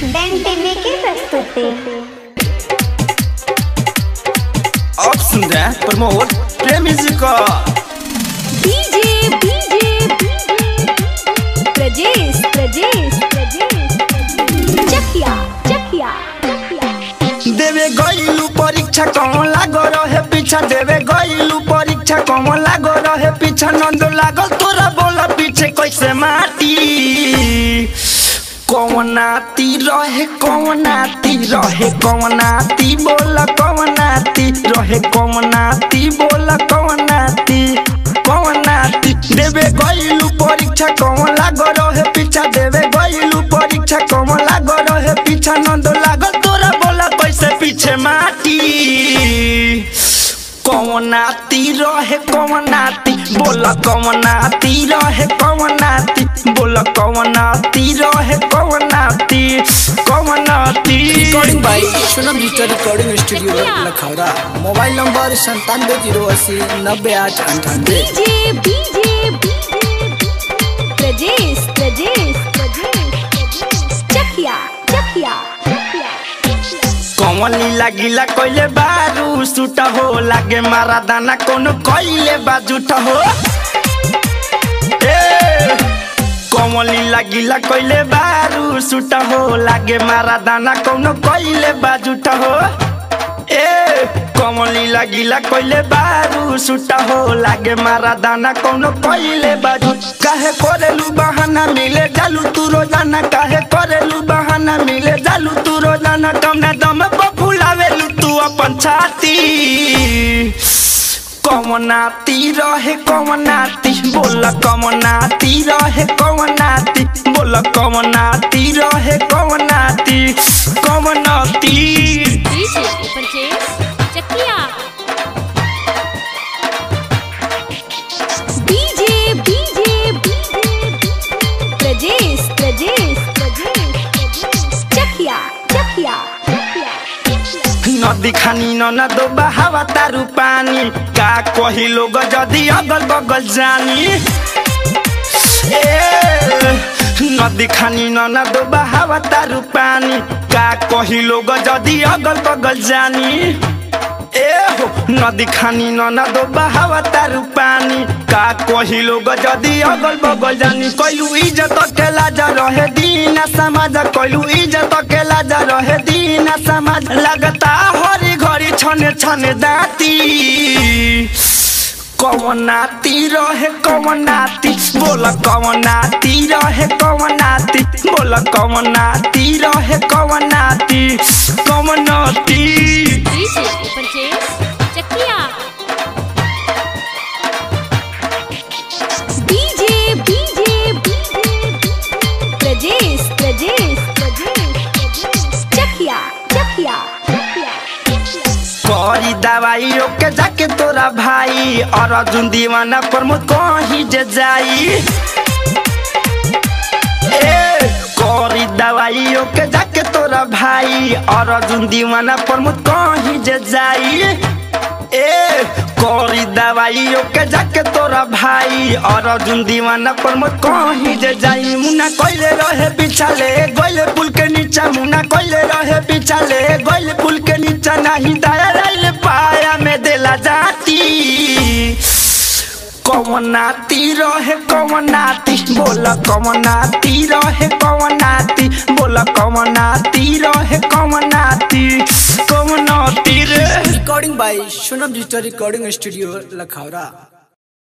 डैन टीवी की प्रस्तुति आप सुन रहे हैं प्रमोद प्रेमी जी का डीजे डीजे प्रजेश प्रजेश प्रजेश चकिया चकिया चकिया देवे गईलू परीक्षा कौन लागो रहे पीछा देवे गईलू परीक्षा कौन लागो रहे पीछा नंद लागल तोरा बोला पीछे कैसे माटी कौनाती रहे कौनाती रहे कौनाती बोला कौनाती रहे कौनाती बोला कौनाती कौनाती देवे गईलू परीक्षा कौन लागो रहे पीछा देवे गईलू परीक्षा कौन लागो रहे पीछा नंद लागल तोरा बोला कैसे पीछे माटी कौनाती रहे कौनाती बोला कौनाती रहे कौनाती बोला कौनाती रहे कौनाती कौनाती recording by Sonam digital recording studio Lakhaura mobile number संतानवे जीरो अस्सी नब्बे आठ अंठानवे डीजे डीजे प्रजेश प्रजेश प्रजेश चकिया चकिया चकिया कौन लीला कोइले बारू सुट हो लागे मारा दाना कोनो कोइले बाजूट हो ए कौन लीला गिला कोइले बारू सुट हो लागे मारा दाना कोनो कोइले बाजूट हो ए कौन लीला गिला कोइले बारू सुट हो लागे मारा दाना कोनो कोइले बाजू काहे करेलू बहाना मिले जालू तू रोजाना काहे करेलू बहाना मिले जालू तू रोजाना कमना दम पर फुलावेलू तू अपन छाती कमनाती रहे कमनाती बोल कमनाती रहे कमनाती बोल कमनाती रहे कमनाती कमनाती DJ Prajesh Chakiya DJ DJ Prajesh Prajesh Prajesh Chakiya Chakiya Chakiya नदी खानी न दो बहावा तारू पानी का कही लोग जदी अगल बगल जानी ए नदी खानी न दो बहावा तारू पानी का कही लोग जदी अगल बगल जानी ए हो नदी खानी न दो बहावा तारू पानी का कही लोग जदी अगल बगल जानी कइलू इज्जत के लाजा रहे दीना समाज कइलू इज्जत के लाजा रहे दीना समाज लगता हरी घड़ी छने छने दाती कवनाती रहे कवनाती बोल कवनाती रहे कवनाती बोल कवनाती रहे कवनाती कवनाती DJ Prajesh Chakiya DJ DJ Prajesh Prajesh Prajesh Chakiya Chakiya Chakiya करी दवाई के जाके तोरा भाई और अर्जुन दीवाना प्रमोद कहीं जे जाई ए करी दवाई के जाके तोरा भाई और अर्जुन दीवाना प्रमोद कहीं जे जाई ए करी दवाई के जाके तोरा भाई और अर्जुन दीवाना प्रमोद कहीं जे जाई मुन्ना कोइले रहे पिछाले गोइले पुल के नीचा मुन्ना कोइले रहे पिछाले गोइले पुल के नीचा नहीं दाया राइले पाया में देला जाती कवनाती रहे कवनाती बोल कवनाती रहे कवनाती बोल कवनाती रहे कवनाती कवनाती रे recording by Sonam digital recording studio Lakhaura